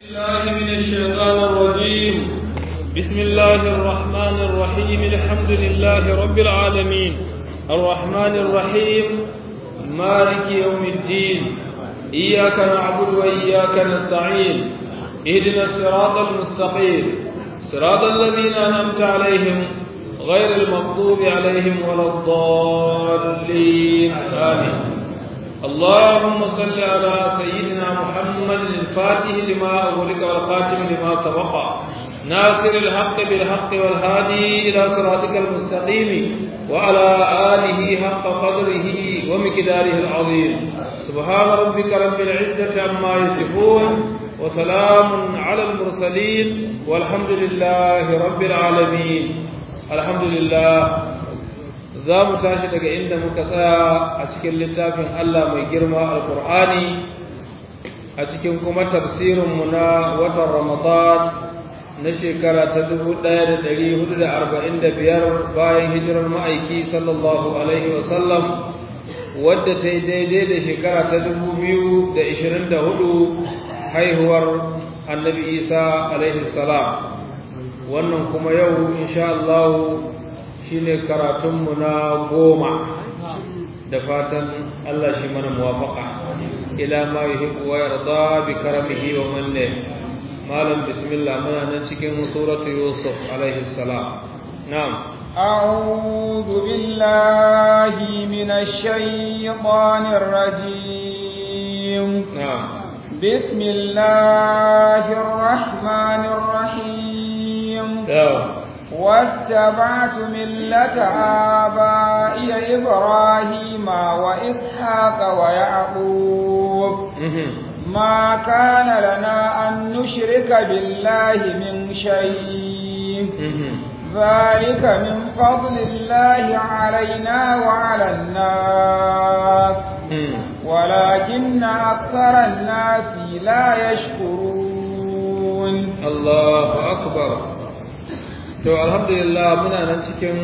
الله من الشيطان الرجيم بسم الله الرحمن الرحيم الحمد لله رب العالمين الرحمن الرحيم مالك يوم الدين إياك نعبد وإياك نستعين اهدنا الصراط المستقيم صراط الذين أنعمت عليهم غير المغضوب عليهم ولا الضالين آمين اللهم صل على سيدنا محمد الفاتح لما أغلق والخاتم لما سبق ناصر الحق بالحق والهادي إلى صراطك المستقيم وعلى آله حق قدره ومقداره العظيم سبحان ربك رب العزة عما يصفون وسلام على المرسلين والحمد لله رب العالمين الحمد لله za mu tashi daga inda muka tsaya a cikin littafin Allah mai girma alkur'ani a cikin kuma tafsirinmu na watan ramadan na shekara ta dubu ɗaya da ɗari hudu da arba'in da biyar bayan hijirar ma'aiki sallallahu alaihi wasallam wadda ta yi daidai da shekara ta dubu biyu da ishirin da hudu haihuwar annabi isa alaihi salam wannan kuma yau insha Allah shine karatunmu na goma da fatan Allah shi mana muwafaka ila ma yuhibbu wa yarda bi karamihi wa manne malam bismillah muna nan cikin suratu yusuf alaihi salam na'am أعوذ بالله من الشيطان الرجيم نعم بسم الله الرحمن الرحيم نعم واتبعت ملة آبائي إبراهيم وإسحاق ويعقوب ما كان لنا أن نشرك بالله من شيء ذلك من فضل الله علينا وعلى الناس ولكن أكثر الناس لا يشكرون الله أكبر to alhamdulillah muna nan cikin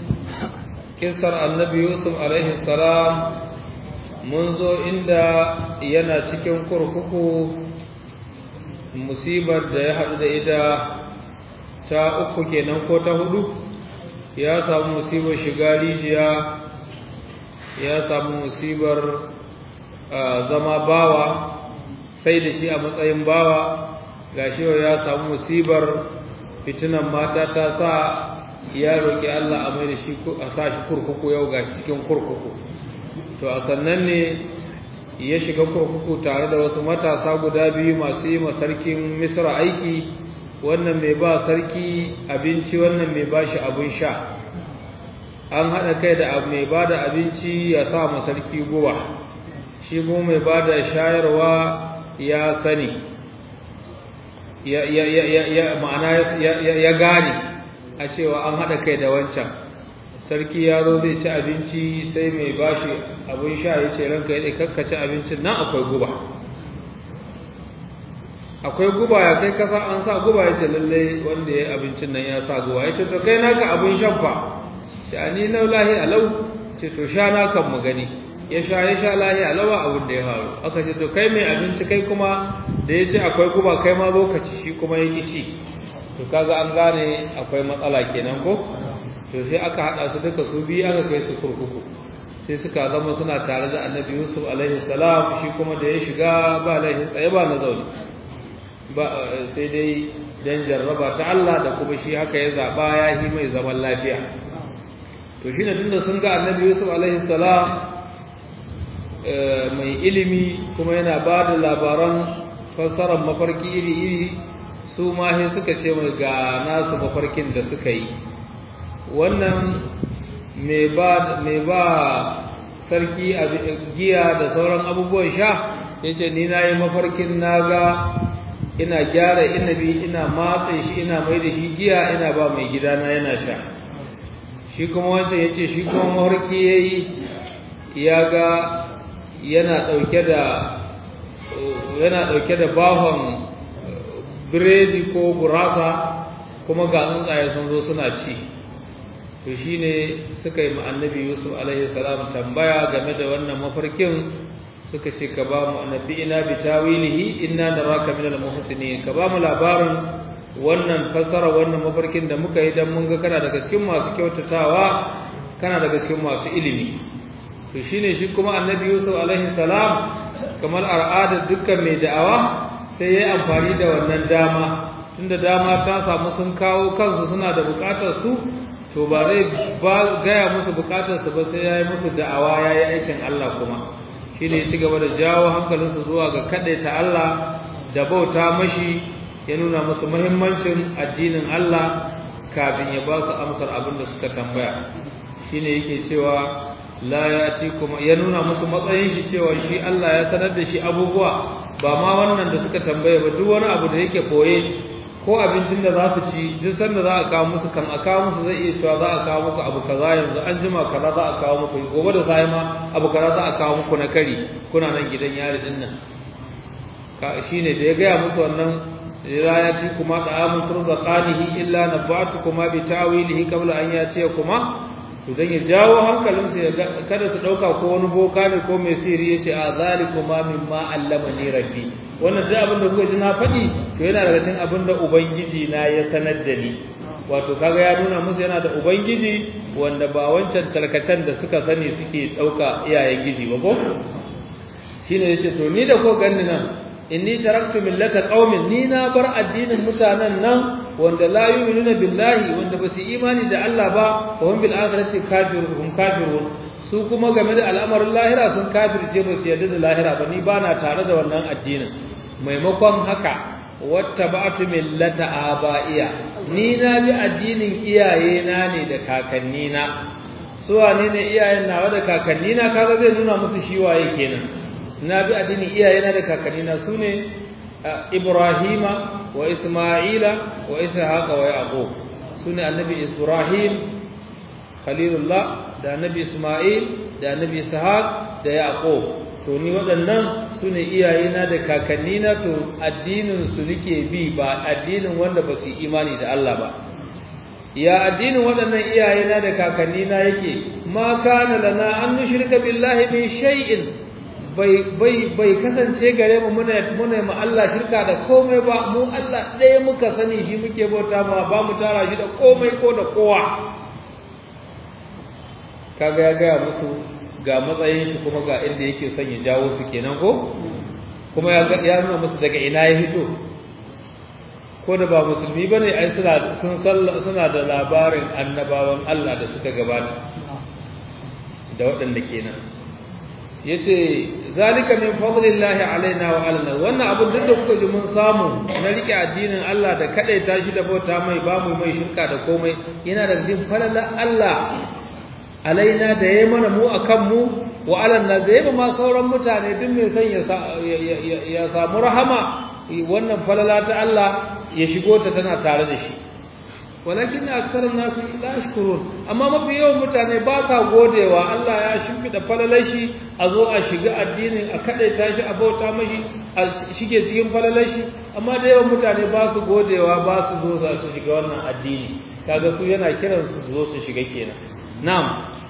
kisar annabi yusuf alaihi salam mun zo inda yana cikin kurkuku musibar da ya haɗu da ita ta uku kenan ko ta hudu ya samu musibar shiga rijiya ya samu musibar zama bawa sai da shi a matsayin bawa gashi ya samu musibar fitinan mata ta sa ya roƙi Allah a mai da shi a sa shi kurkuku yau ga cikin kurkuku to a sannan ne ya shiga kurkuku tare da wasu matasa guda biyu masu yi sarkin misra aiki wannan mai ba sarki abinci wannan mai ba shi abin sha an haɗa kai da mai ba da abinci ya sa ma sarki guba shi kuma mai ba da shayarwa ya sani ya ma'ana ya gane a cewa an haɗa kai da wancan sarki ya zo zai ci abinci sai mai bashi abin sha ya ce ranka ya kakkaci abincin nan akwai guba akwai guba ya kai kasa an sa guba ya ce lallai wanda ya abincin nan ya sa guba ya ce to kai naka abin shan fa sha ni na lahi alau ce to sha na kan mu gani ya sha ya sha lahi alawa abin da ya faru aka ce to kai mai abinci kai kuma da ya ce akwai guba kai ma zo ka ci shi kuma ya ci to kaga an gane akwai matsala kenan ko to sai aka haɗa su duka su biyu aka kai su kurkuku sai suka zama suna tare da annabi yusuf alaihi salam shi kuma da ya shiga ba laifin tsaye ba na zaune ba sai dai dan jarraba ta Allah da kuma shi haka ya zaɓa ya yi mai zaman lafiya to shi ne tunda sun ga annabi yusuf alaihi salam mai ilimi kuma yana ba da labaran fassarar mafarki iri-iri su ma sai suka ce mai ga nasu mafarkin da suka yi wannan mai ba sarki a giya da sauran abubuwan sha ya ce ni na yi mafarkin na ga ina gyara inabi ina matse shi ina mai da shi giya ina ba mai gidana yana sha shi kuma wancan ya ce shi kuma mafarki ya yi ya ga yana ɗauke da yana ɗauke da bahon biredi ko gurasa kuma ga tsuntsaye sun zo suna ci to shine suka yi annabi yusuf alaihi salam tambaya game da wannan mafarkin suka ce ka ba mu annabi ina bi tawilihi inna naraka min al muhsinin ka ba mu labarin wannan fasara wannan mafarkin da muka yi dan mun ga kana daga cikin masu kyautatawa kana daga cikin masu ilimi to shine shi kuma annabi Yusuf alaihi salam kamar al'adar dukkan mai da'awa sai yayi amfani da wannan dama tunda dama ta samu sun kawo kansu suna da bukatar su to ba zai ba gaya musu bukatar su ba sai yayi musu da'awa yayi aikin Allah kuma shine ya ci gaba da jawo hankalinsu zuwa ga kadaita Allah da bauta mashi ya nuna musu muhimmancin addinin Allah kafin ya ba su amsar abin da suka tambaya shine yake cewa la yati kuma ya nuna musu matsayin shi cewa shi Allah ya sanar da shi abubuwa ba ma wannan da suka tambaye ba duk wani abu da yake koye ko abincin da za su ci duk sanda za a kawo musu kan a kawo musu zai iya cewa za a kawo muku abu kaza yanzu an jima kaza za a kawo muku gobe da sai ma abu kaza za a kawo muku na kari kuna nan gidan yari din nan ka shine da ya gaya musu wannan la yati kuma da'amun turzaqanihi illa nabatukum bi ta'wilihi qabla an yatiyakuma to dan ya jawo hankalinsu ya kada su dauka ko wani boka ne ko mai sirri yace a zalikuma mimma allamani rabbi wannan duk abin da kuka ji na faɗi to yana daga cikin abin da ubangiji na ya sanar da ni wato kaga ya nuna musu yana da ubangiji wanda ba wancan tarkatan da suka sani suke dauka iyayen giji ba ko shine yace to ni da ko ganni nan inni taraktu millata qaumin ni na bar addinin mutanen nan wanda la yu'minuna billahi wanda ba su imani da Allah ba wa hum bil akhirati kafirun kafirun su kuma game da al'amarin lahira sun kafirce ba su yarda da lahira ba ni ba na tare da wannan addinin maimakon haka wattaba'tu millata aba'iya ni na bi addinin iyaye na ne da kakanni na su wane ne iyayen nawa da kakanni na kaga zai nuna musu shi waye kenan na bi addinin iyaye na da kakanni na sune Ibrahima wa Isma'ila wa Ishaqa wa Yaqub sune annabi Ibrahim Khalilullah da annabi Isma'il da annabi Ishaq da Yaqub to ni waɗannan sune iyayena da kakannina to addinin su nake bi ba addinin wanda ba su imani da Allah ba ya addinin waɗannan iyayena da kakannina yake ma kana lana an nushrika billahi min shay'in bai bai bai kasance gare mu muna muna ma Allah shirka da komai ba mu Allah ɗaya muka sani shi muke bauta ma ba mu tara shi da komai ko da kowa kaga ya gaya musu ga matsayin shi kuma ga inda yake son ya jawo su kenan ko kuma ya ya nuna musu daga ina ya hito ko da ba musulmi bane ai suna sun suna da labarin annabawan Allah da suka gabata da waɗanda kenan yace zalika min fadlillahi alaina wa alana wannan abin duk da kuka ji mun samu na rike addinin Allah da kadai tashi da bauta mai ba mu mai shirka da komai yana da cikin falala Allah alaina da yayi mana mu akan mu wa alanna da yayi ma sauran mutane duk mai son ya ya samu rahama wannan falala ta Allah ya shigo ta tana tare da shi walakin aksar nasu la yashkurun amma mafi yawan mutane ba sa godewa Allah ya shimfida falalashi a zo a shiga addinin a kadaita shi a bauta mashi a shige cikin falalashi amma da yawan mutane ba su godewa ba su zo su shiga wannan addini kaga su yana kiran su zo su shiga kenan na'am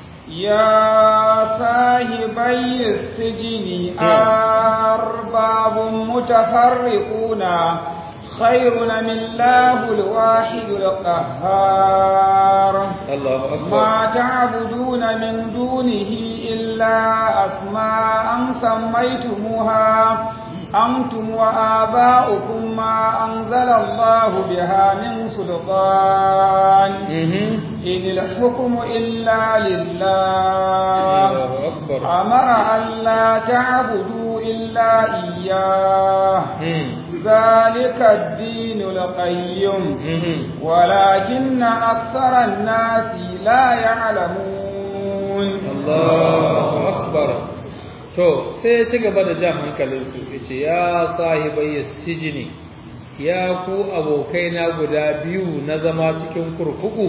يا صاحبي السجن أرباب متفرقون خير من الله الواحد القهار الله أكبر ما تعبدون من دونه إلا أسماء سميتموها أنتم وآباؤكم ما أنزل الله بها من سلطان إن الحكم إلا لله الله أكبر أمر أن لا تعبدوا إلا إياه ذلك الدين القيم ولكن أكثر الناس لا يعلمون الله أكبر to sai ya ci gaba da jan hankalinsu ya ce ya sahibai sijini ya ku abokaina guda biyu na zama cikin kurkuku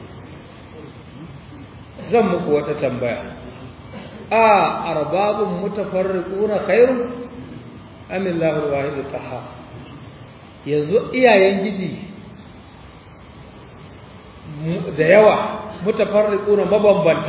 zan muku wata tambaya a arbabun mutafarriquna khairun am Allahu al-wahid al-qahhar yanzu iyayen gidi da yawa mutafarriquna mabambanta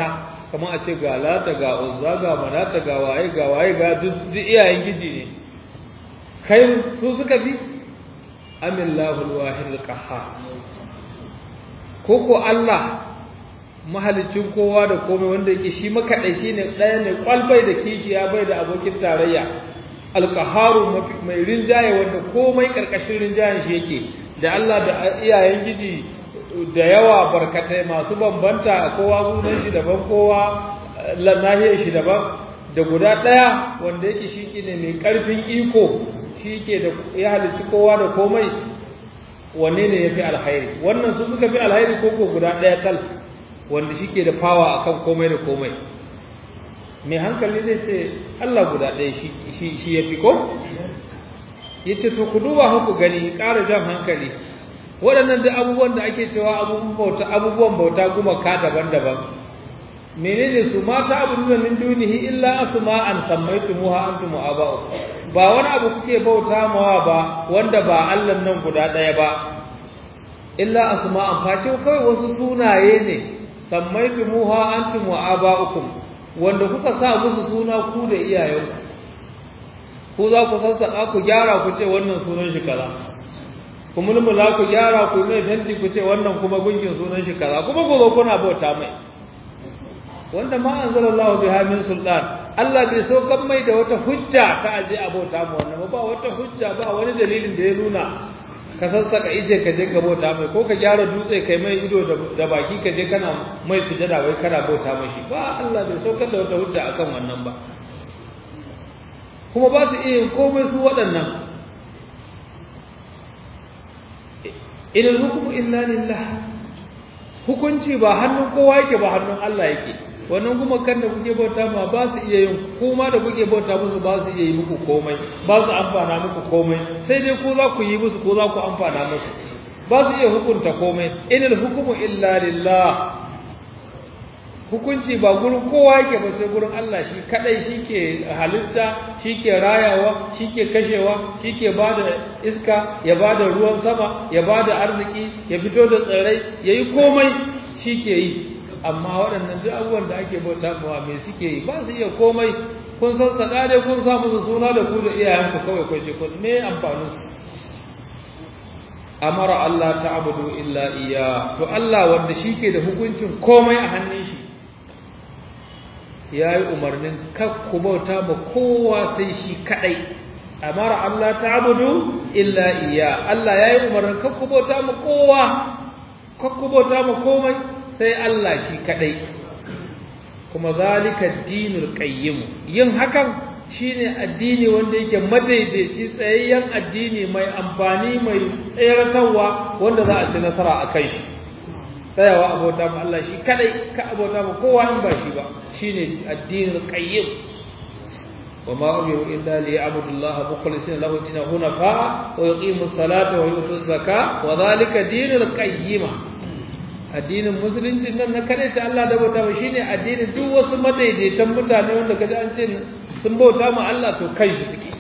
kamar a ce ga lata ga uzza ga manata ga waye ga waye ga duk iyayen giji ne kai su suka bi amillahu alwahid alqahhar ko ko Allah mahalicin kowa da komai wanda yake shi makaɗaici ne ɗaya ne kwalbai da kishiya bai da abokin tarayya alkaharu mai rinjaye wanda komai ƙarƙashin rinjayen shi yake da Allah da iyayen giji da yawa barkatai masu bambanta kowa sunan shi daban kowa nahiyar shi daban da guda ɗaya wanda yake shi ne mai ƙarfin iko shi ke da ya halicci kowa da komai wanne ne ya fi alhairi wannan su suka fi alhairi ko ko guda ɗaya tal wanda shi ke da fawa akan komai da komai mai hankali zai ce Allah guda ɗaya shi ya fi ko ya ce to ku duba ku gani ƙara jan hankali waɗannan duk abubuwan da ake cewa abubuwan bauta abubuwan bauta gumaka daban-daban menene su mata abu nuna min dunihi illa asma an sammaytumuha antum aba'u ba wani abu kuke bauta mawa ba wanda ba Allah nan guda ɗaya ba illa asma an face kawai wasu sunaye ne sammaytumuha antum wa aba'ukum wanda kuka sa musu suna ku da iyayenku ku za ku sassaka ku gyara ku ce wannan sunan shi kaza ku mulmula ku gyara ku mai tanti ku ce wannan kuma gunkin sunan shi kaza kuma ku zo kuna bauta mai wanda ma anzalallahu biha min sultan Allah bai so kan mai da wata hujja ta aje a bauta mu wannan ba wata hujja ba wani dalilin da ya nuna ka sassaka ije ka je ka bauta mai ko ka gyara dutse kai mai ido da baki ka je kana mai sujada wai kana bauta mai shi ba Allah bai so da wata hujja akan wannan ba kuma ba su iya yin komai su waɗannan idan hukumu illa lillah hukunci ba hannun kowa yake ba hannun Allah yake wannan kuma kan da kuke bauta ma ba su iya yin kuma da kuke bauta musu ba su iya yi muku komai ba su amfana muku komai sai dai ko za ku yi musu ko za ku amfana musu ba su iya hukunta komai inal hukumu illa lillah hukunci ba gurin kowa yake ba sai gurin Allah shi kadai shike halitta shike rayawa shike kashewa shike bada iska ya bada ruwan sama ya bada arziki ya fito da tsirrai yayi komai shike yi amma waɗannan duk abubuwan da ake bauta mawa me suke yi ba su iya komai kun san sada dai kun sa musu suna da ku da iyayenku kawai kun ce kun me amfanin su amara Allah ta'budu illa iya to Allah wanda shike da hukuncin komai a hannun shi ya yi umarnin ku bauta ma kowa sai shi kadai amara Allah ta'budu illa iya Allah ya yi umarnin ku bauta ma kowa ku bauta ma komai sai Allah shi kadai kuma zalika dinul qayyim yin hakan shine addini wanda yake madaidaici tsayayyen addini mai amfani mai tsayarwa wanda za a ci nasara a kai shi tsayawa abota ma Allah shi kadai ka abota ma kowa in ba shi ba shine addinul qayyim wa ma umiru illa li ya'budu Allah mukhlisina lahu dinahu hunafa wa yuqimu as-salata wa yutu az-zakata wa dhalika dinul qayyim addinin musulunci nan na kare ta Allah da bauta ba shine addinin duk wasu madaidaitan mutane wanda kaji an ce sun bauta ma Allah to kai shi suke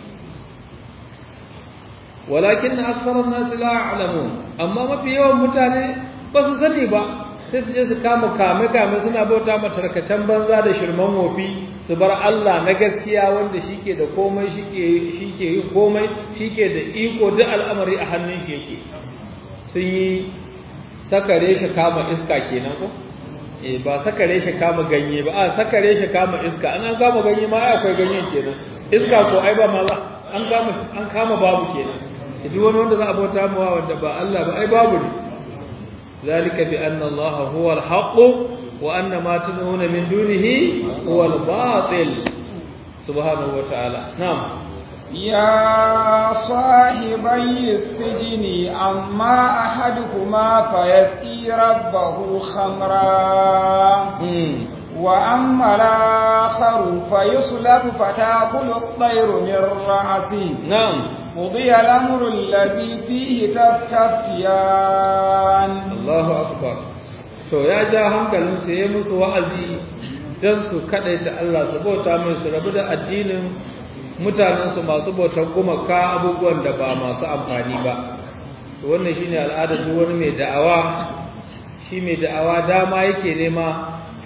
walakin aktharun nas la ya'lamun amma mafi yawan mutane ba su sani ba sai su je su kama kame kame suna bauta ma tarkacen banza da shirman wofi su bar Allah na gaskiya wanda shike da komai shike shike yin komai shike da iko duk al'amari a hannun shi yake sun yi sakare shi kama iska kenan ko eh ba sakare shi kama ganye ba a sakare shi kama iska an an kama ganye ma ai akwai ganyen kenan iska ko ai ba ma ba an kama an kama babu kenan duk wani wanda za a bauta mawa wanda ba Allah ba ai babu ne zalika bi anna Allah huwa al-haqq wa anna ma tad'una min dunihi huwa al-batil subhanahu wa ta'ala na'am يا صاحبي السجن أما أحدكما فيسقي ربه خمرا وأما الآخر فيصلب فتأكل الطير من رأسه نعم قضي الأمر الذي فيه تستفتيان الله أكبر to ya ja hankalin su ya musu wa'azi don su kaɗaita Allah su bauta mai su rabu da addinin mutanensu masu bautar gumaka abubuwan da ba masu amfani ba wannan shine al'adar duk wani mai da'awa shi mai da'awa dama yake nema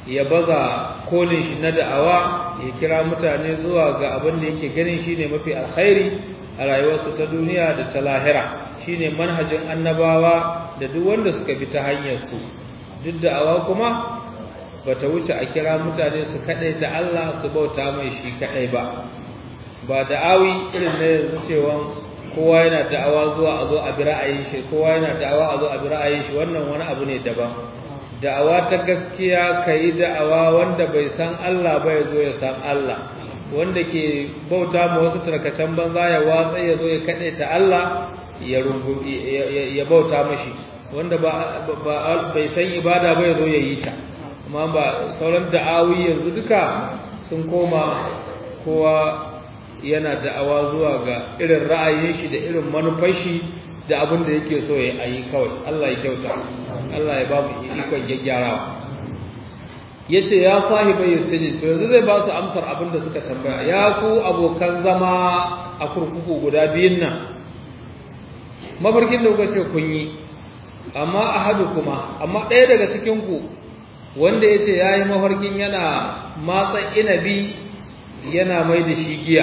ya baza kolin shi na da'awa ya kira mutane zuwa ga abin da yake ganin shine mafi alkhairi a rayuwarsu ta duniya da ta lahira shine manhajin annabawa da duk wanda suka bi ta hanyar su duk da'awa kuma bata wuce a kira mutane su kadai da Allah su bauta mai shi kadai ba ba da'awi irin na yanzu cewa kowa yana da'awa zuwa a zo a bi ra'ayin shi kowa yana da'awa a zo a bi ra'ayin shi wannan wani abu ne daban da'awa ta gaskiya ka yi da'awa wanda bai san Allah ba ya zo ya san Allah wanda ke bauta ma wasu tarkacen banza ya watsa ya zo ya kaɗe ta Allah ya rungu ya bauta mashi wanda ba bai san ibada ba ya zo ya yi ta amma ba sauran da'awi yanzu duka sun koma kowa yana da'awa zuwa ga irin ra'ayin shi da irin manufar shi da abin da yake so ya yi kawai Allah ya kyauta Allah ya ba mu ikon gyaggyarawa yace ya sahiba yastajid to yanzu zai ba su amsar abin da suka tambaya ya ku abokan zama a kurkuku guda biyun nan mafarkin da kuka ce kun yi amma ahadu kuma amma ɗaya daga cikin ku wanda yace yayi mafarkin yana matsa inabi yana mai da shi giya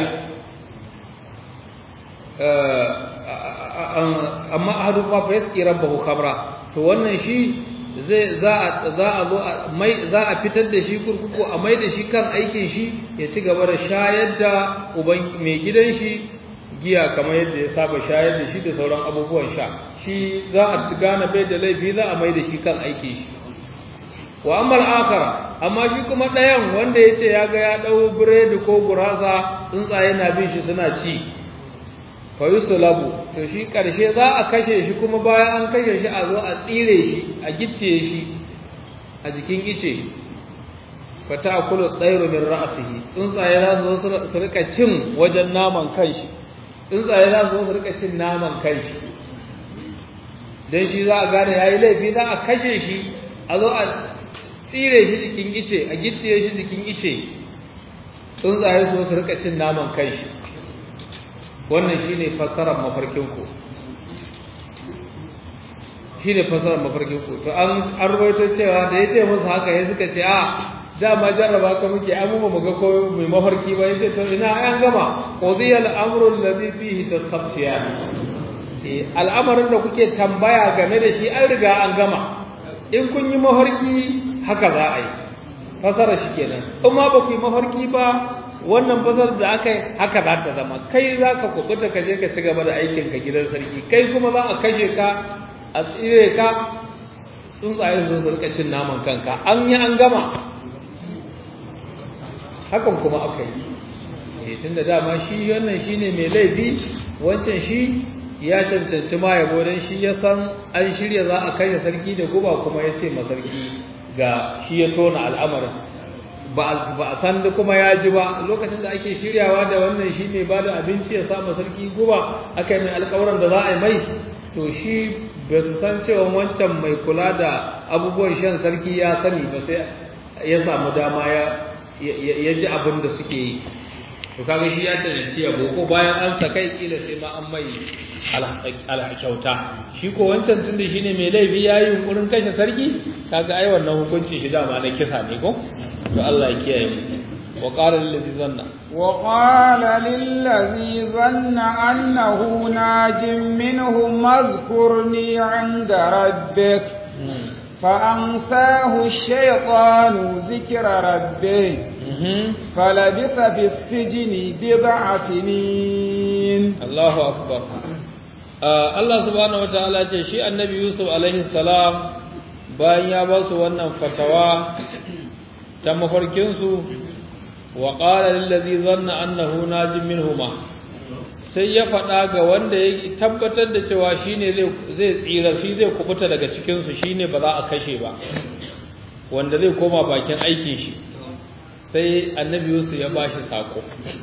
amma ahadu ma fa yaski rabbahu khamra to wannan shi zai za a za a zo mai za a fitar da shi kurkuku a mai da shi kan aikin shi ya ci gaba da shayar da uban mai gidan shi giya kamar yadda ya saba shayar da shi da sauran abubuwan sha shi za a gane bai da laifi za a mai da shi kan aikin shi wa amma al'akara amma shi kuma ɗayan wanda ya ce ya ga ya ɗau biredi ko gurasa tsuntsaye na bin shi suna ci fa yusulabu to shi ƙarshe za a kashe shi kuma bayan an kashe shi a zo a tsire shi a gicciye shi a jikin ice fa ta'kulu tsayru min ra'sihi tsuntsaye za su zo su rika cin wajen naman kanshi tsuntsaye za su zo su rika cin naman kanshi dan shi za a gane yayi laifi za a kashe shi a zo a tsire shi jikin ice a gicciye shi jikin ice tsuntsaye su su rika cin naman kai shi wannan shine fassarar mafarkin ku shine fassarar mafarkin ku to an an rawaito cewa da yace musu haka ya suka ce a dama jarraba ka muke an mu ga ko mai mafarki ba yace to ina an gama qudiyal amru alladhi fihi tasabtiyan al'amarin da kuke tambaya game da shi an riga an gama in kun yi mafarki haka za a yi fasara shi kenan in ma ba ku yi mafarki ba wannan fasar da aka yi haka za ta zama kai za ka kubuta ka je ka ci gaba da aikin ka gidan sarki kai kuma za a kashe ka a tsire ka tsuntsaye su rika cin naman kanka an yi an gama hakan kuma aka yi tunda dama shi wannan shine mai laifi wancan shi ya cancanci ma yabo don shi ya san an shirya za a kai sarki da guba kuma ya ce masarki ga shi ya tona al'amarin ba a san da kuma ya ji ba lokacin da ake shiryawa da wannan shi mai ba da abinci ya sa masarki guba aka yi mai alkawaran da za a yi mai to shi ba su san cewa wancan mai kula da abubuwan shan sarki ya sani ba sai ya samu dama ya ji abin da suke yi to kaga shi ya cancanci yabo ko bayan an sa kai kila sai ma an mai alhakyauta shi ko wancan tun da shine mai laifi ya yi yunkurin kashe sarki kaga ai wannan hukuncin shi dama na kisa ne ko to Allah ya kiyaye mu wa qala lil ladzi zanna wa qala lil ladzi zanna annahu najim minhum mazkurni 'inda rabbik فأنساه الشيطان ذكر ربه فلبث في السجن بضع سنين الله أكبر Allah subhanahu wa ta'ala ce shi annabi Yusuf alaihi salam bayan ya ba su wannan fatawa ta mafarkinsu wa qala lil ladzi zanna annahu najim minhuma sai ya faɗa ga wanda ya tabbatar da cewa shine zai zai tsira shi zai kubuta daga cikin su shine ba za a kashe ba wanda zai koma bakin aikin shi sai annabi Yusuf ya bashi sako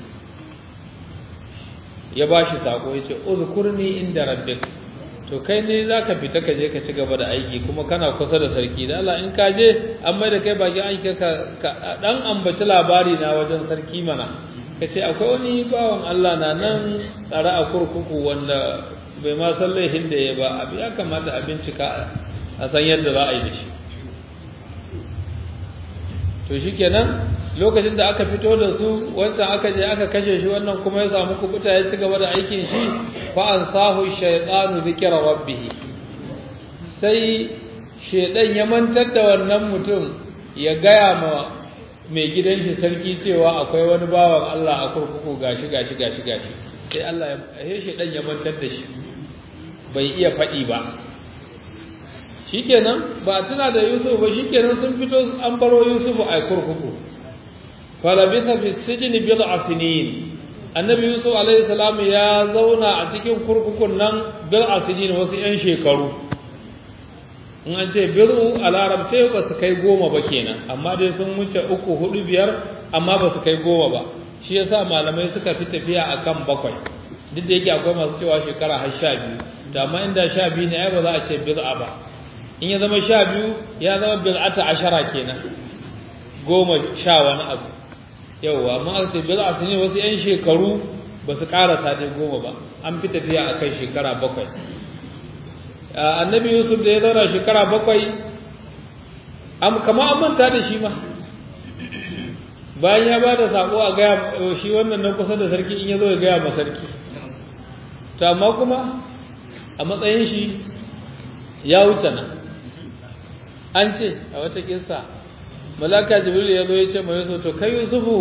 ya ba shi sako ya ce uzkurni inda rabbik to kai ne za ka fita ka je ka ci gaba da aiki kuma kana kusa da sarki da Allah in ka je an mai da kai bakin aiki ka dan ambaci labari na wajen sarki mana ka ce akwai wani bawan Allah na nan tsare a kurkuku wanda bai ma san laifin da ya ba abu ya kamata a bincika a san yadda za a yi da shi to shikenan lokacin da aka fito da su wancan aka je aka kashe shi wannan kuma ya samu kubuta ya ci gaba da aikin shi fa ansahu shaytanu zikra rabbih sai shedan ya mantar da wannan mutum ya gaya ma mai gidan shi sarki cewa akwai wani bawan Allah a kurkuku gashi gashi gashi gashi sai Allah ya sai shedan ya mantar da shi bai iya faɗi ba shikenan ba tuna da Yusuf ba shikenan sun fito an baro Yusuf a kurkuku falabisa fi sijni bid'a sinin annabi Yusuf alaihi salam ya zauna a cikin kurkukun nan bid'a sinin wasu yan shekaru in an ce bid'u a larabce ba su kai goma ba kenan amma dai sun wuce uku hudu biyar amma ba su kai goma ba shi yasa malamai suka fi tafiya akan bakwai duk da yake akwai masu cewa shekara har sha biyu da amma inda sha biyu ne ai ba za a ce bid'a ba in ya zama sha biyu ya zama bid'ata ashara kenan goma sha wani abu yauwa amma aka ce bid'a su ne wasu yan shekaru ba su karasa dai goma ba an fi tafiya akan shekara bakwai annabi yusuf da ya zauna shekara bakwai kama an manta da shi ma bayan ya ba da sako a gaya shi wannan na kusa da sarki in ya zo ya gaya ma sarki to amma kuma a matsayin shi ya wuce nan an ce a wata kinsa malaka jibril ya zo ya ce mai yusuf to kai yusufu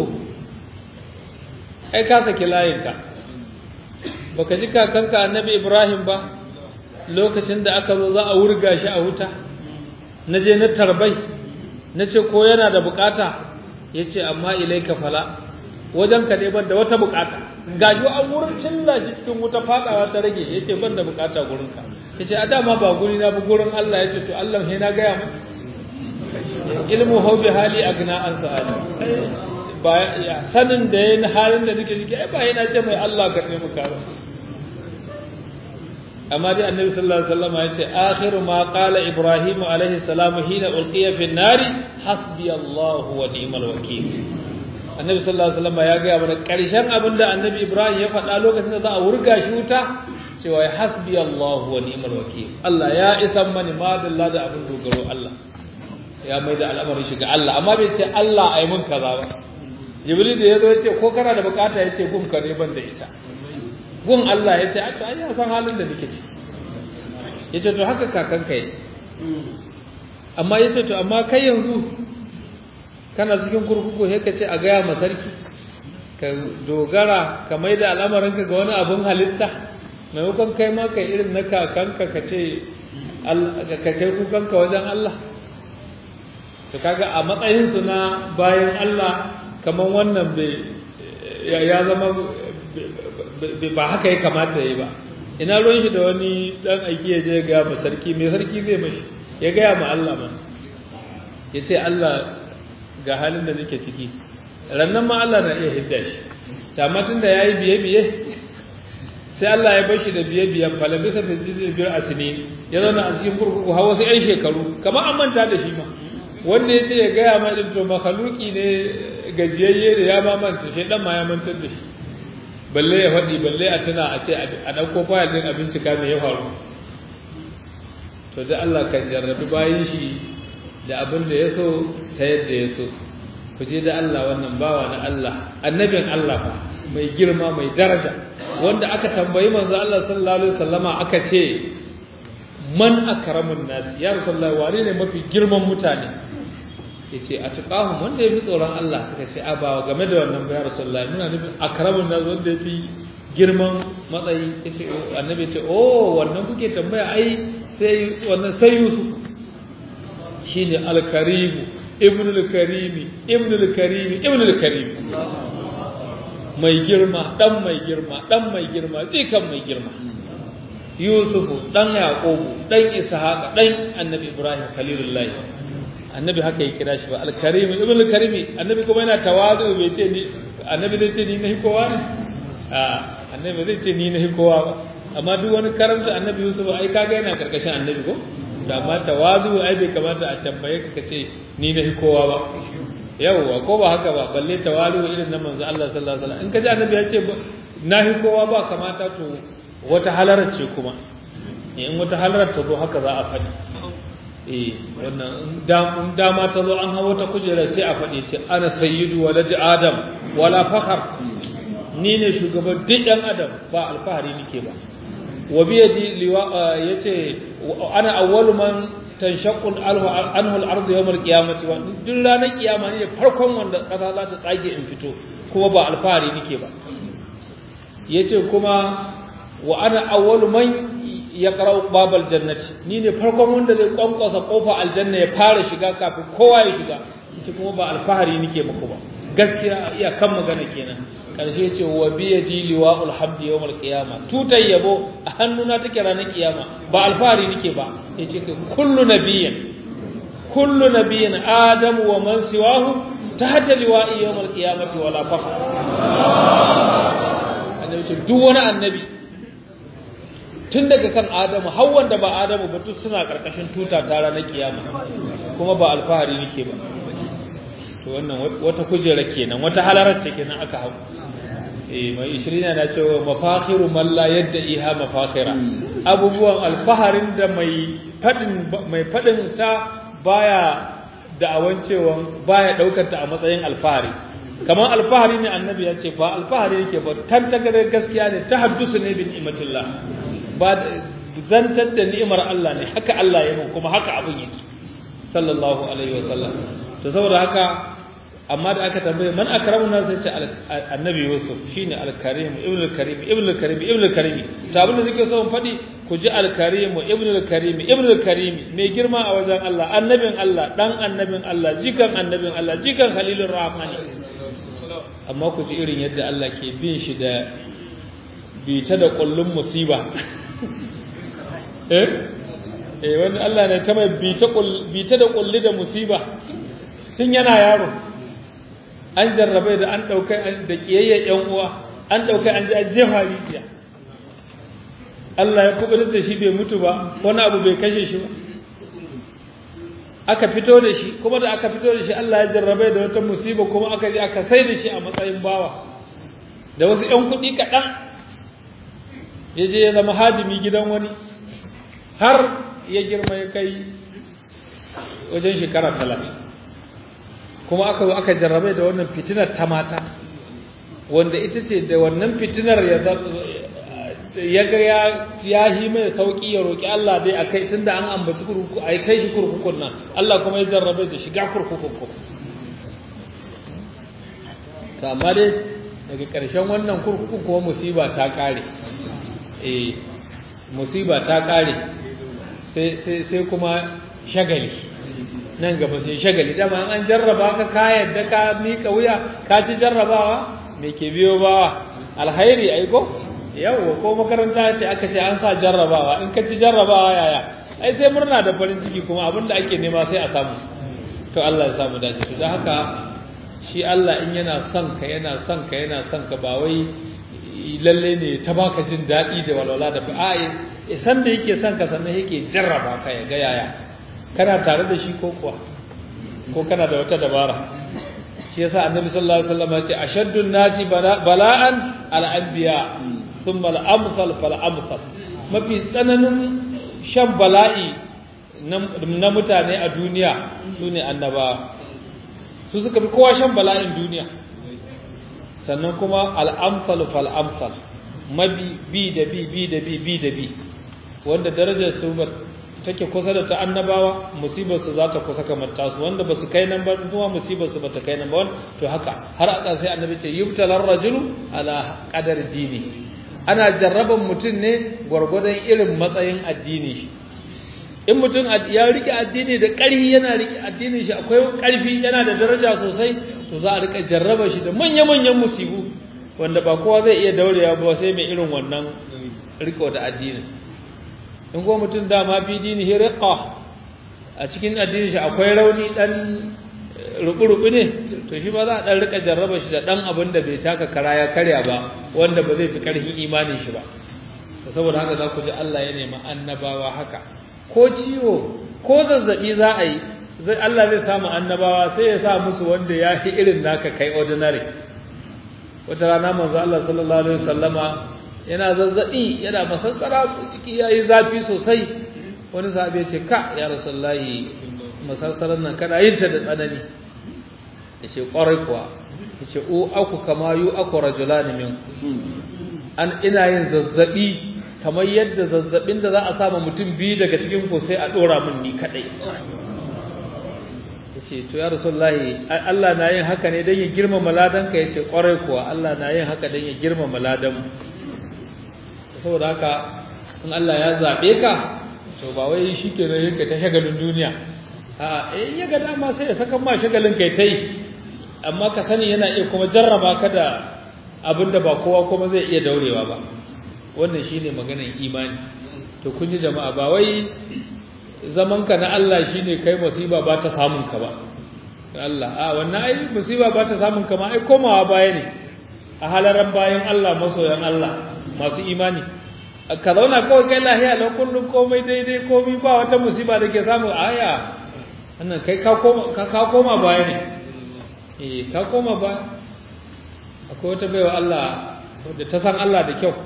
ai ka saki layinka baka ji kakanka annabi ibrahim ba lokacin da aka zo za a wurga shi a wuta na je na tarbai na ce ko yana da bukata ya ce amma ilaika fala wajen ka ban da wata bukata gaji an wurin cilla shi cikin wuta fadawa ta rage ya ce ban da bukata gurinka ya ce a dama ba guri na bi gurin Allah ya ce to Allah sai na gaya mu ilmu hau bi hali agna an sa'ada ba sanin da yayin halin da nake ciki ai ba yana ce mai Allah ka taimaka ba amma dai annabi sallallahu alaihi wasallam ya ce akhiru ma qala ibrahim alaihi salam hina ulqiya fi nari hasbi Allah wa ni'mal wakeel annabi sallallahu alaihi wasallam ya ga mana karshen abin da annabi ibrahim ya faɗa lokacin da za a wurga shi wuta cewa hasbi Allah wa ni'mal wakeel Allah ya isan mani madalla da abin dogaro Allah ya mai da al'amarin shi ga Allah amma bai ce Allah ai mun kaza ba jibril da yazo yace ko kana da bukata yace gun ka ne ban da ita gun Allah yace a to ai ya san halin da nake ciki yace to haka kakan kai amma yace to amma kai yanzu kana cikin kurkuku sai ka ce a gaya ma sarki ka dogara ka mai da al'amarin ka ga wani abun halitta maimakon kai ma kai irin na kakanka ka ce ka kai kukanka wajen Allah to kaga a matsayin su na bayan Allah kamar wannan bai ya zama ba haka ya kamata yi ba ina ruwan shi da wani dan aiki ya je ga ma sarki mai sarki zai mashi ya gaya ma Allah ma ya ce Allah ga halin da nake ciki rannan ma Allah na iya hidda shi amma tun da ya yi biye biye sai Allah ya bashi da biye biyan falabisa da jirgin biyar a sini ya zauna a cikin kurkuku har wasu 'yan shekaru kamar an manta da shi ma wanda ya ce ya gaya ma ɗin to makaluki ne gajiyayye da ya ma manta shi ɗan ma ya mantar da shi balle ya faɗi balle a tuna a ce a ɗauko fayil ɗin a bincika me ya faru to da Allah kan jarrabi bayan shi da abin da ya so ta yadda ya so ku je da Allah wannan bawa na Allah annabin Allah fa mai girma mai daraja wanda aka tambayi manzo Allah sallallahu alaihi wasallama aka ce man akramun nas ya rasulullahi wane ne mafi girman mutane yace a tuqahum wanda yafi tsoron Allah suka ce a ba game da wannan ba ya rasulullahi muna nufin akramun nas wanda yafi girman matsayi yace annabi ce oh wannan kuke tambaya ai sai wannan sai Yusuf shine al-karim ibn al-karim ibn al-karim ibn al-karim mai girma dan mai girma dan mai girma kan mai girma yusufu dan yaqubu dan ishaqa dan annabi ibrahim khalilullah annabi haka ya kira shi ba al-karim ibn al-karim annabi kuma yana tawazu bai ce ni annabi zai ce ni nahi kowa ne a annabi zai ce ni nahi kowa ba amma duk wani karanta annabi yusuf ai kaga yana karkashin annabi ko da amma tawazu ai bai kamata a tambaye ka kace ni nahi kowa ba yawwa ko ba haka ba balle tawalu irin na manzo Allah sallallahu alaihi wasallam in ka ji annabi ya ce nahi kowa ba kamata to wata halarar ce kuma in wata halarar ta zo haka za a faɗi eh wannan in dama ta zo an hawo ta kujera sai a faɗi ce ana sayyidu walad adam wala fakhar ni ne shugaban duk ɗan adam ba alfahari nake ba wa bi yadi liwa yace ana awwalu man tanshaqqu anhu al-ard yawm al-qiyamati wa duk ranar kiyama ne farkon wanda kasa za ta tsage in fito kuma ba alfahari nake ba yace kuma wa ana awwalu man yaqra'u babal jannati ni ne farkon wanda zai kwankwasa kofa aljanna ya fara shiga kafin kowa ya shiga yace kuma ba alfahari nake muku ba gaskiya iya kan magana kenan karshe ce wa biyadi liwa'ul hamdi yawmal qiyama tutai yabo a hannuna take ranar kiyama ba alfahari nake ba yace kai kullu nabiyyin kullu nabiyyin adam wa man siwahu tahta liwa'i yawmal qiyamati wala fakhr annabi ce duk wani annabi tun daga kan adamu har wanda ba adamu ba duk suna karkashin tuta ta ranar kiyama kuma ba alfahari nake ba to wannan wata kujera kenan wata halarar ce kenan aka hau eh mai ishirina na cewa mafakhiru man la yadda iha mafakhira abubuwan alfaharin da mai fadin mai fadin ta baya da'awan cewa baya daukar ta a matsayin alfahari kamar alfahari ne annabi ya ce ba alfahari yake ba tantakar gaskiya ne ta haddusu ne bin ni'matillah ba zantar da ni'imar Allah ne haka Allah ya kuma haka abin yake sallallahu alaihi wa sallam to saboda haka amma da aka tambaye man akramu nas sai ce annabi yusuf shine al-karim ibnu al-karim ibnu al-karim ibnu al-karim to abin da nake so in faɗi ku ji al-karim ibnu al-karim ibnu al-karim mai girma a wajen Allah annabin Allah dan annabin Allah jikan annabin Allah jikan khalilur rahmani amma ku ji irin yadda Allah ke bin shi da bita da kullun musiba eh eh wani Allah ne ta mai bita da kulli da musiba tun yana yaro an jarrabai da an ɗaukai da ƙiyayyar ‘yan uwa an ɗaukai an ji an jefa rijiya Allah ya kubutar da shi bai mutu ba wani abu bai kashe shi ba aka fito da shi kuma da aka fito da shi Allah ya jarrabai da wata musiba kuma aka je aka sai da shi a matsayin bawa da wasu ‘yan kuɗi kaɗan ya je ya zama hadimi gidan wani har ya girma ya kai wajen shekara talatin kuma aka zo aka jarrabe da wannan fitinar ta mata wanda ita ce da wannan fitinar ya ya ga ya ya yi mai sauki ya roki Allah dai a kai tunda an ambaci kurkuku ai kai shi kurkukun nan Allah kuma ya jarrabe da shiga kurkukun ku to amma dai daga ƙarshen wannan kurkukun kuma musiba ta ƙare eh musiba ta ƙare sai sai sai kuma shagali nan gaba sai shagali dama an jarraba ka ka yadda ka mika wuya ka ci jarrabawa me ke biyo bawa alhairi ai ko yawa ko makaranta ce aka ce an sa jarrabawa in ka ci jarrabawa yaya ai sai murna da farin ciki kuma abin da ake nema sai a samu to Allah ya samu dace to haka shi Allah in yana son ka yana son ka yana son ka ba wai lalle ne ta baka jin daɗi da walwala da ba a san da yake son ka sannan yake jarraba ka ya ga yaya kana tare da shi ko kuwa ko kana da wata dabara shi yasa annabi sallallahu alaihi wasallam ya ce ashaddun nasi bala'an al anbiya thumma al amsal fal amsal mafi tsananin shan bala'i na mutane a duniya sune annabawa su suka fi kowa shan bala'in duniya sannan kuma al amsal fal amsal mabi bi da bi bi da bi bi da bi wanda darajar su take kusa da ta annabawa musibar su za ta kusa kamar tasu wanda ba su kai nan ba kuma musibar su ba ta kai nan ba to haka har a sai annabi ce yubtalar rajulu ala qadar dini ana jarraban mutum ne gwargwadon irin matsayin addini shi in mutum ya rike addini da ƙarfi yana rike addinin shi akwai ƙarfi yana da daraja sosai to za a rika jarraba shi da manya-manyan musibu wanda ba kowa zai iya daurewa ba sai mai irin wannan riko da addinin in ko mutum dama fi dini hirqa a cikin addinin shi akwai rauni dan rubu-rubu ne to shi ba za a dan rika jarraba shi da dan abin da bai taka kara ya karya ba wanda ba zai fi karfin imanin shi ba saboda haka za ku ji Allah ya nemi annabawa haka ko ciwo ko zazzabi za a yi zai Allah zai samu annabawa sai ya sa musu wanda ya fi irin naka kai ordinary wata rana manzo Allah sallallahu alaihi wasallama yana zazzabi yana masassara jiki yayi zafi sosai wani sahabi ya ce ka ya rasulullahi masarsarar nan kada yin ta da tsanani ya ce kwarai kuwa ya ce o aku kama yu aku rajulani min an ina yin zazzabi kamar yadda zazzabin da za a sama mutum biyu daga cikin ku sai a dora min ni kadai yace to ya rasulullahi Allah na yin haka ne dan ya girmama ladan ka yace kwarai kuwa Allah na yin haka dan ya girmama ladan mu saboda haka in Allah ya zabe ka to ba wai shikenan yake ta shagalin duniya a eh ya ga dama sai ya saka ma shagalin kai tai amma ka sani yana iya kuma jarraba ka da abinda ba kowa kuma zai iya daurewa ba wannan shine maganar imani to kun ji jama'a ba wai zaman ka na Allah shine kai musiba ba ta samun ka ba Allah a wannan ai musiba ba ta samun ka ma ai komawa baya ne a halaran bayan Allah masoyan Allah masu imani ka zauna kawai kai lahiya lau kullum komai daidai komai ba wata musiba da ke samu aya wannan kai ka koma ka koma baya ne eh ka koma baya akwai wata baiwa Allah wadda ta san Allah da kyau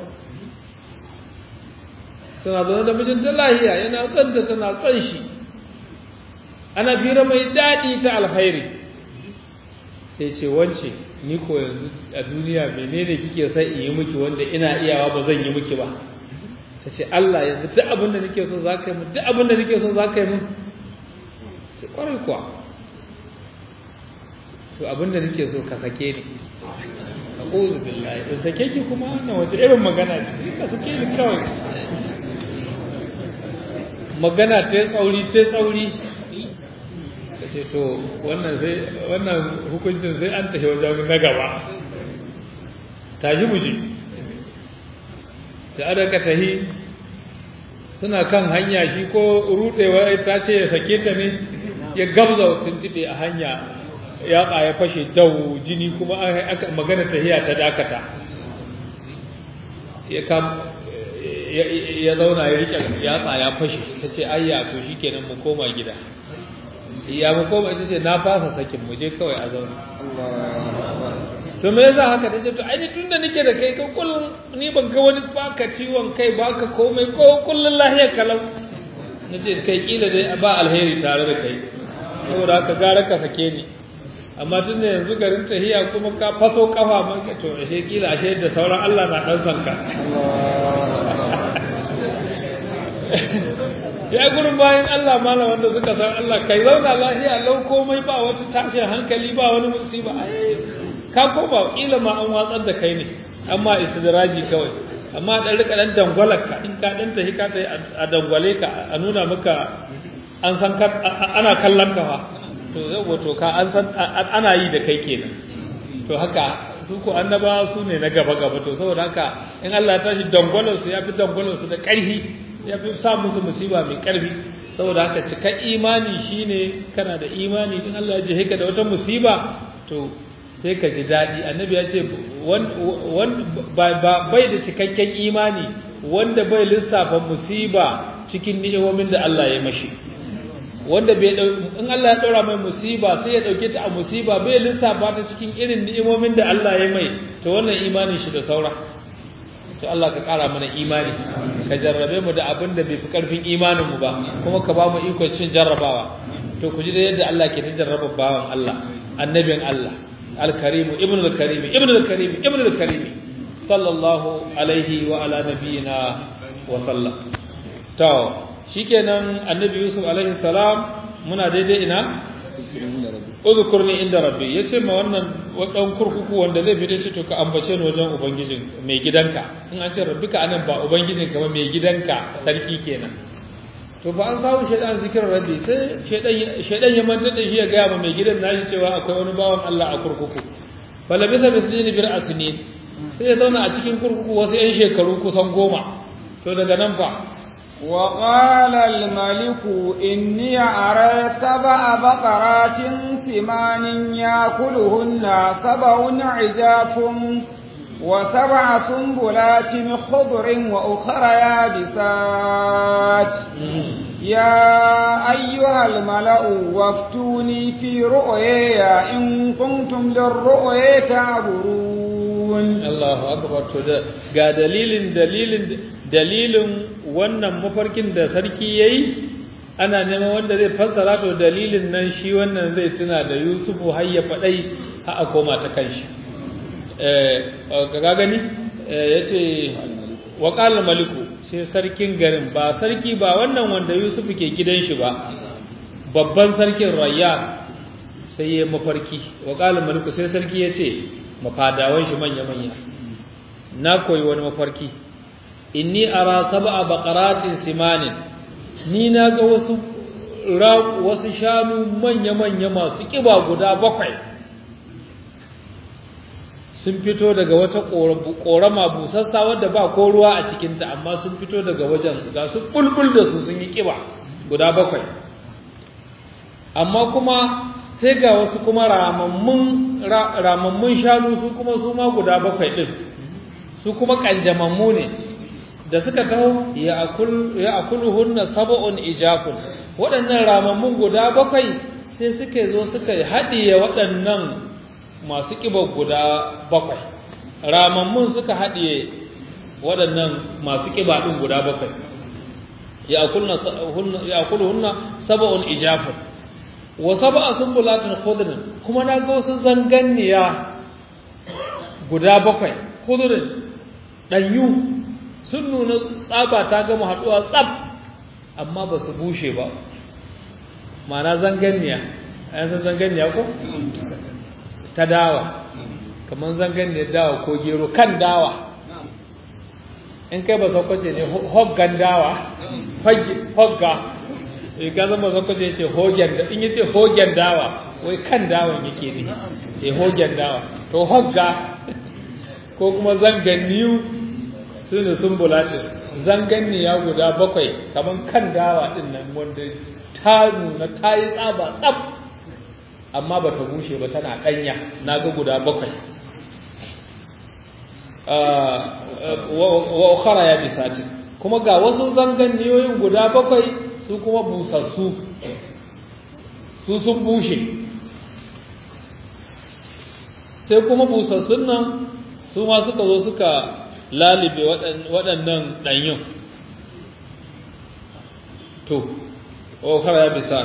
tana zaune da mijinta lahiya yana son ta tana son shi ana fira mai daɗi ta alkhairi sai ce wance ni ko yanzu a duniya menene kike son in yi miki wanda ina iyawa ba zan yi miki ba ta ce Allah yanzu duk abin da nake so za ka yi min duk abin da nake so za ka yi min sai kwarai kuwa to abin da nake so ka sake ni a'udhu billahi in sake ki kuma wannan wata irin magana ce ka sake ni kawai magana ta tsauri ta tsauri ka ce to wannan sai wannan hukuncin sai an tafi wajen na gaba tashi mu je da aka tahi suna kan hanya shi ko rudewa ta ce ya sake ta ne ya gabza tuntube a hanya ya ya fashe dau jini kuma aka magana tahiya ta dakata ya kam ya zauna ya rike yatsa ya fashe ta ce ayya to shikenan mu koma gida ya mu koma ita ce na fasa sakin mu je kawai a zauna to me yasa haka da to ai tun da nake da kai ka kullum ni ban ga wani baka ciwon kai baka komai ko kullun lahiya kalau nace kai kila dai ba alheri tare da kai saboda haka gara ka sake ni amma tun da yanzu garin tahiya kuma ka faso kafa man ka to ashe kila ashe da sauran Allah na dan sanka ya gurin bayan Allah malam wanda suka san Allah kai zauna lahiya lau komai ba wata tashin hankali ba wani musiba ai ka koma kila ma an watsar da kai ne amma istidraji kawai amma dan rika dan dangwalar ka in ka dan tahi ka tahi a dangwale ka a nuna maka an san ka ana kallon ka fa to yau to ka an san ana yi da kai kenan to haka su ko annaba su ne na gaba gaba to saboda haka in Allah ya tashi dangwalar su ya fi dangwalar su da ƙarfi ya fi sa musu musiba mai ƙarfi saboda haka cika imani shine kana da imani in Allah ya je ka da wata musiba to sai ka ji daɗi annabi ya ce bai da cikakken imani wanda bai lissafa musiba cikin ni'imomin da Allah ya mashi wanda bai in Allah ya ɗora mai musiba sai ya ɗauke ta a musiba bai lissafa ta cikin irin ni'imomin da Allah ya mai to wannan imanin shi da saura to Allah ka ƙara mana imani ka jarrabe mu da abin da bai fi ƙarfin imanin mu ba kuma ka ba mu ikon cin jarrabawa to ku ji da yadda Allah ke ta jarraba bawan Allah annabin Allah الكريم ابن الكريم ابن الكريم ابن الكريم صلى الله عليه وعلى نبينا وسلم to shikenan annabi yusuf alaihi salam muna daidai ina uzkurni inda rabbi yace ma wannan wadan kurkuku wanda zai fita ce to ka ambace ni wajen ubangijin mai gidanka in an ce rabbika anan ba ubangijin ka ba mai gidanka sarki kenan to ba an samu shaidan zikirar rabbi sai shaidan shaidan ya manta da shi ya gaya ma mai gidan nashi cewa akwai wani bawan Allah a kurkuku fala bisa bisini bir asnin sai ya zauna a cikin kurkuku wasu yan shekaru kusan goma to daga nan fa وقال الملك إني أرى سبع بقرات ثمان يأكلهن سبع عجاف وسبع سنبلات خضر وأخر يابسات يا أيها الملأ وافتوني في رؤياي إن كنتم للرؤيا تعبرون الله أكبر ga dalilin dalilin dalilin wannan mafarkin da sarki yayi ana neman wanda zai fassara to dalilin nan shi wannan zai tuna da Yusufu har ya fadai har a koma ta kanshi eh ga gani yace wa qala maliku sai sarkin garin ba sarki ba wannan wanda Yusufu ke gidan shi ba babban sarkin Rayyan sai ya mafarki wa qala maliku sai sarki yace mafadawan shi manya manya na koyi wani mafarki inni ara sab'a baqaratin simanin ni na ga wasu wasu shanu manya-manya masu kiba guda bakwai sun fito daga wata korama busassa wadda ba ko ruwa a cikinta amma sun fito daga wajen ga su bulbul da su sun yi kiba guda bakwai amma kuma sai ga wasu kuma ramammun shanu su kuma su ma guda bakwai din su kuma kanjamammu ne da suka taho ya akuluhunna sab'un ijafun waɗannan ramammun guda bakwai sai suka zo suka haɗiye waɗannan masu ƙiba guda bakwai ramammun suka haɗiye waɗannan masu ƙiba ɗin guda bakwai ya akuluhunna sab'un ijafun wa sab'a sunbulatin khudrin kuma na ga wasu zanganniya guda bakwai khudrin ɗanyu sun nuna tsaba ta gama haɗuwa tsab amma ba su bushe ba mana zanganniya a san zanganniya ko ta dawa kamar zanganniyar dawa ko gero kan dawa in kai ba sakwace ne hoggan dawa hogga e ka zama sakwace ce hogen da in yace hogen dawa wai kan dawan yake ne e hogen dawa to hogga ko kuma zanganniyu su ne sun bulatin zanganniya guda bakwai kamar kan dawa din nan wanda ta nuna ta yi tsaba tsab amma ba ta bushe ba tana ɗanya na ga guda bakwai wa ukhara ya bisati kuma ga wasu zanganniyoyin guda bakwai su kuma busassu su sun bushe sai kuma busassun nan su ma suka zo suka lalibe waɗannan ɗanyun to ƙofar ya bisa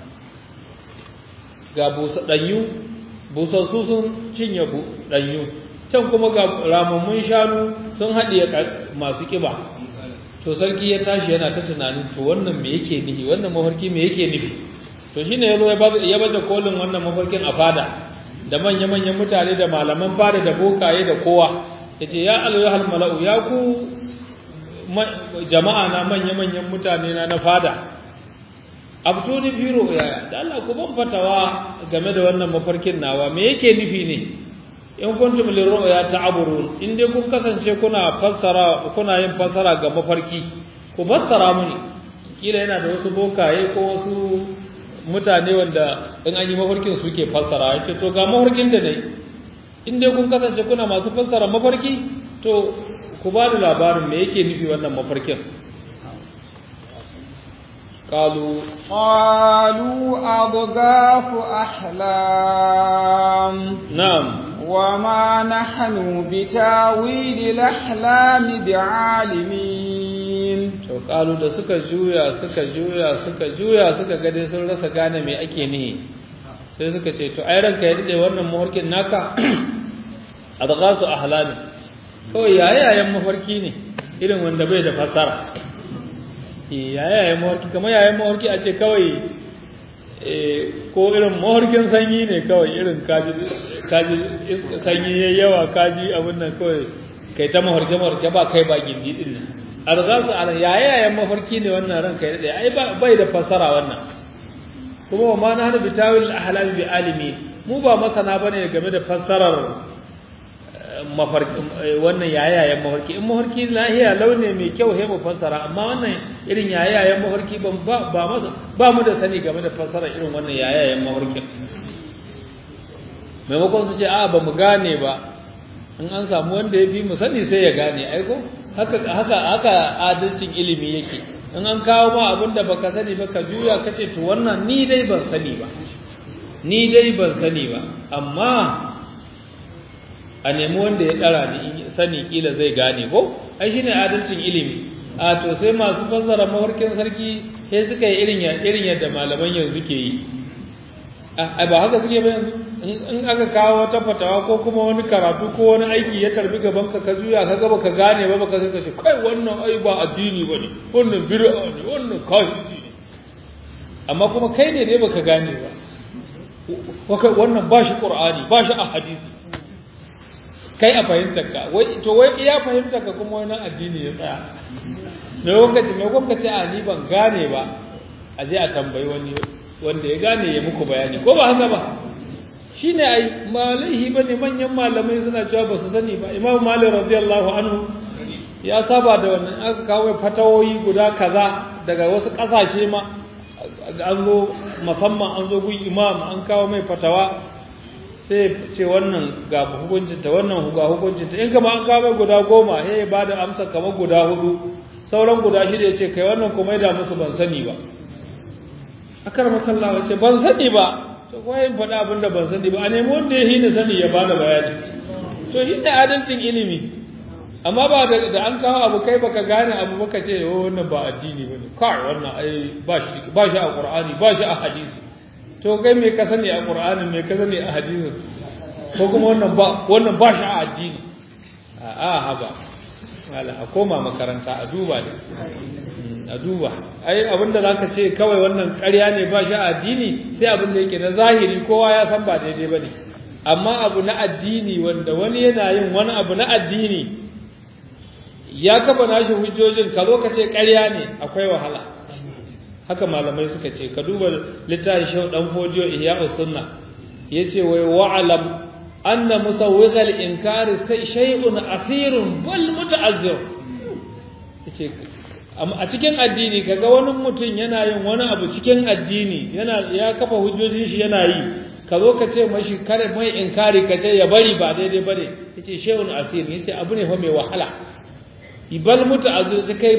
ga ɗanyu busassu sun cinye ɗanyu can kuma ga ramammun shanu sun haɗiye masu ƙiba to sarki ya tashi yana ta tunanin to wannan me yake nufi wannan mafarki me yake nufi to shine ya zo ya baje kolin wannan mafarkin a fada da manya-manyan mutane da malaman fada da bokaye da kowa ya ce ya alayuhal mala'u ya ku jama'a na manya-manyan mutane na na fada abtuni biro yaya da Allah ku ban fatawa game da wannan mafarkin nawa me yake nufi ne in kuntum lirru'ya ta'burun in dai kun kasance kuna fassara kuna yin fassara ga mafarki ku fassara muni kila yana da wasu bokaye ko wasu mutane wanda in an yi mafarkin suke fassara yace to ga mafarkin da nayi in dai kun kasance kuna masu fassara mafarki to ku ba da labarin me yake nufi wannan mafarkin قالوا قالوا أضغاث أحلام نعم وما نحن بتاويل الأحلام بعالمين to kalu da suka juya suka juya suka juya suka ga dai sun rasa gane me ake nihi sai suka ce to ai ranka ya dade wannan mafarkin naka adghasu ahlami kawai yayayen mafarki ne irin wanda bai da fasara yayayen mafarki kamar yayayen mafarki a ce kawai ko irin mafarkin sanyi ne kawai irin kaji kaji sanyi yayi yawa kaji abin nan kawai kai ta mafarki mafarki ba kai ba gindi din nan arzasu ala yayayen mafarki ne wannan ran kai dai ai bai da fasara wannan kuma wa ma na hana bitawil ahlam bi alimi mu ba masana bane game da fassarar mafarki wannan yayayen mafarki in mafarki lahiya launi mai kyau he mu fassara amma wannan irin yayayen mafarki ban ba ba masa ba mu da sani game da fassara irin wannan yayayen mafarki maimakon su ce a ba mu gane ba in an samu wanda ya fi mu sani sai ya gane aiko haka haka haka adalcin ilimi yake in an kawo ma abin da baka sani ba ka juya ka ce to wannan ni dai ban sani ba ni dai ban sani ba amma a nemi wanda ya ɗara ni sani kila zai gane ko ai shine adalcin ilimi a to sai masu fassara mafarkin sarki sai suka yi irin irin yadda malaman yanzu ke yi a ba haka suke ba yanzu in aka kawo wata fatawa ko kuma wani karatu ko wani aiki ya tarbi gaban ka ka juya ka gaba ka gane ba baka sai ce kai wannan ai ba addini bane wannan bid'a ne wannan kafiri ne amma kuma kai ne dai baka gane ba wannan ba shi qur'ani ba shi a hadisi kai a fahimtar ka wai to wai iya fahimtar ka kuma wani addini ya tsaya me lokaci me lokaci a ni ban gane ba a je a tambayi wani wanda ya gane ya muku bayani ko ba haka ba shine ai malaihi bane manyan malamai suna cewa ba su sani ba imamu malik radiyallahu anhu ya saba da wannan aka kawo fatawoyi guda kaza daga wasu kasashe ma an zo musamman an zo gun imam an kawo mai fatawa sai ce wannan ga hukuncinta wannan ga hukuncinta in kama an kawo mai guda goma sai ya bada amsa kamar guda hudu sauran guda shida ya ce kai wannan kuma da musu ban sani ba akar masallawa ce ban sani ba to kuma yin faɗa abin da ban sani ba a nemi wanda ya hina sani ya bada bayani to shi ne adalcin ilimi amma ba da da an kawo abu kai baka gane abu baka ce oh wannan ba addini bane kai wannan ai ba shi ba shi a qur'ani ba shi a hadisi to kai me ka sani a qur'anin me ka sani a hadisi ko kuma wannan ba wannan ba shi a addini a a haba wala a koma makaranta a duba ne a duba ai abinda zaka ce kawai wannan ƙarya ne ba shi a addini sai abin da yake na zahiri kowa ya san ba daidai bane amma abu na addini wanda wani yana yin wani abu na addini ya kafa nashi hujjojin ka zo ka ce ƙarya ne akwai wahala haka malamai suka ce ka duba littafin shehu dan fodiyo ihya'us sunna yace wai wa'lam anna musawwighal inkari shay'un asirun bal muta'azzir yace a cikin addini kaga wani mutum yana yin wani abu cikin addini yana ya kafa hujjojin shi yana yi ka zo ka ce mashi kare mai inkari ka ce ya bari ba daidai bane yace shay'un asir yace abu ne fa mai wahala ibal muta'azzir kai